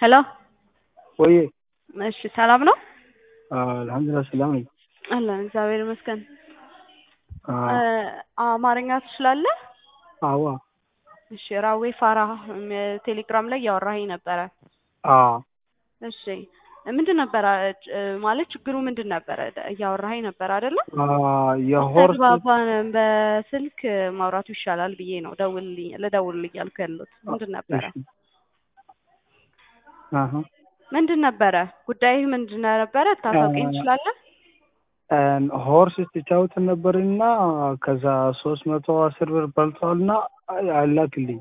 ሄሎ ወይ እሺ ሰላም ነው? አልሐምዱሊላህ ሰላም ነኝ። አለን እግዚአብሔር ይመስገን። አዎ አማርኛ ትችላለህ? አዋ እሺ ራዌ ፋራህ ቴሌግራም ላይ እያወራኸኝ ነበረ። አዎ እሺ ምንድን ነበረ ማለት ችግሩ ምንድን ነበረ? እያወራኸኝ ነበር አይደለ? የሆርስ ተግባባን በስልክ ማውራቱ ይሻላል ብዬ ነው ደውልልኝ ልደውልልኝ ያልኩ ያሉት ምንድን ነበረ? አሀ ምንድን ነበረ ጉዳይህ ምንድን ነበረ? ታሳውቀኝ ትችላለህ? ሆርስ ስትጫወት ነበርና ከዛ ሶስት መቶ አስር ብር በልቷልና አላክልኝ።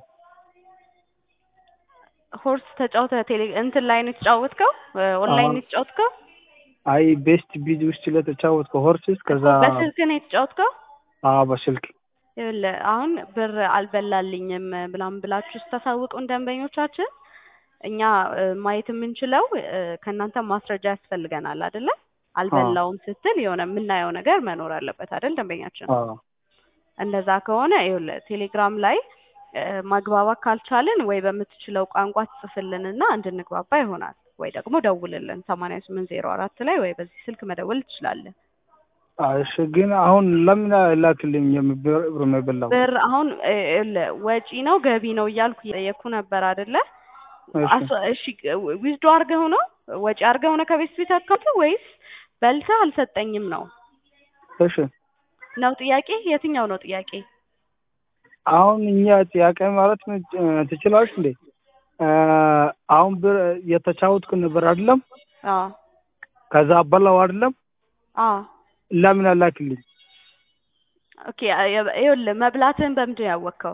ሆርስ ተጫውተ ቴሌ እንትን ላይ ነው የተጫወትከው? ኦንላይን ነው የተጫወትከው? አይ ቤስት ቢድ ውስጥ ለተጫወትከው ሆርስስ ከዛ በስልክ ነው የተጫወትከው? አዎ በስልክ ይኸውልህ አሁን ብር አልበላልኝም ብላም ብላችሁ ስታሳውቁን ደንበኞቻችን እኛ ማየት የምንችለው ከእናንተ ማስረጃ ያስፈልገናል አይደለ? አልበላውም ስትል የሆነ የምናየው ነገር መኖር አለበት አይደል? ደንበኛችን አዎ እንደዛ ከሆነ ይኸውልህ ቴሌግራም ላይ ማግባባት ካልቻልን ወይ በምትችለው ቋንቋ ትጽፍልንና እንድንግባባ ይሆናል። ወይ ደግሞ ደውልልን ሰማንያ ስምንት ዜሮ አራት ላይ ወይ በዚህ ስልክ መደወል ትችላለህ። እሺ ግን አሁን ለምን ላክልኝ ብር የበላው ብር አሁን ይኸውልህ ወጪ ነው ገቢ ነው እያልኩ እየጠየኩ ነበር አይደለ? እሺ ዊዝዶ አድርገው ነው ወጪ አድርገው ነው ከቤት ቤት አካውንት ወይስ በልተህ አልሰጠኝም ነው እሺ ነው ጥያቄ? የትኛው ነው ጥያቄ? አሁን እኛ ጥያቄ ማለት ትችላለች እንዴ? አሁን ብር የተጫወትኩ ነበር አይደለም? አዎ ከዛ በላው አይደለም? አዎ ለምን አላክልኝ? ኦኬ ይኸውልህ መብላትህን በምንድን ነው ያወቅኸው?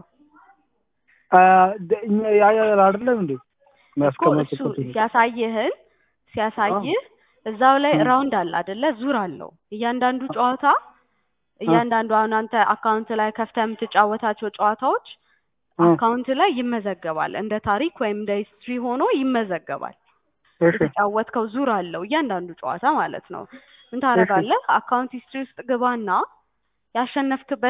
እኛ ያያል አይደለም እንዴ? እኮ እሱ ሲያሳይህን ሲያሳይህ እዛው ላይ ራውንድ አለ አይደለ? ዙር አለው እያንዳንዱ ጨዋታ እያንዳንዱ አሁን አንተ አካውንት ላይ ከፍተህ የምትጫወታቸው ጨዋታዎች አካውንት ላይ ይመዘገባል። እንደ ታሪክ ወይም እንደ ሂስትሪ ሆኖ ይመዘገባል። የተጫወትከው ዙር አለው እያንዳንዱ ጨዋታ ማለት ነው። ምን ታደርጋለህ? አካውንት ሂስትሪ ውስጥ ግባና ያሸነፍክበት